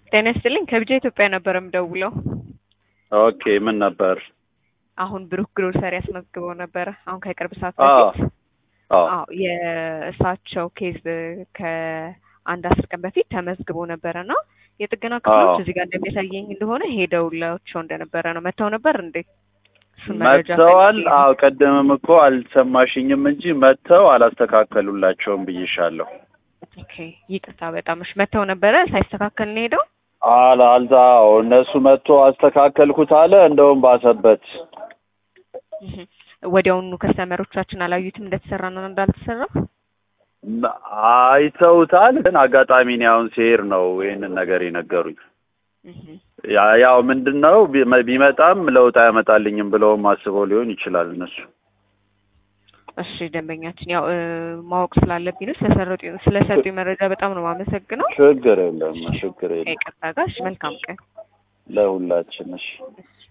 ጤና ይስጥልኝ ከቢጃ ኢትዮጵያ ነበር የምደውለው። ኦኬ ምን ነበር? አሁን ብሩክ ግሮሰሪ ያስመዝግበው ነበረ። አሁን ከቅርብ ሰዓት አዎ በፊት አዎ አዎ የእሳቸው ኬዝ ከአንድ አስር ቀን በፊት ተመዝግቦ ነበረ እና የጥገና ክፍሎች አዎ። እዚህ ጋር እንደሚያሳየኝ እንደሆነ ሄደውላቸው እንደነበረ ነው። መጥተው ነበር እንዴ? እሱን መረጃ መጥተዋል። ፈልጌ ነው። አዎ ቀደምም እኮ አልሰማሽኝም እንጂ መጥተው አላስተካከሉላቸውም ብዬሻለሁ። ኦኬ ይቅርታ በጣም እሺ። መጥተው ነበረ ሳይስተካከል ነው ሄደው። አላ አልዛ አዎ እነሱ መጥቶ አስተካከልኩት አለ። እንደውም ባሰበት። እህ። ወዲያውኑ ከስተመሮቻችን አላዩትም እንደተሰራና እንዳልተሰራ። ም- አይተውታል። ግን አጋጣሚ እኔ አሁን ሲሄድ ነው ይህንን ነገር የነገሩኝ። እህ። ያ- ያው ምንድን ነው ቢ- ቢመጣም ለውጥ አያመጣልኝም ብለውም አስበው ሊሆን ይችላል እነሱ። እሺ ደንበኛችን ያው እ፣ ማወቅ ስላለብኝ ነው ስለሰረጡ ስለሰጡኝ መረጃ በጣም ነው የማመሰግነው። ችግር የለም ችግር የለም ከይቅርታ ጋር እሺ፣ መልካም ቀን። ለሁላችን እሺ። እሺ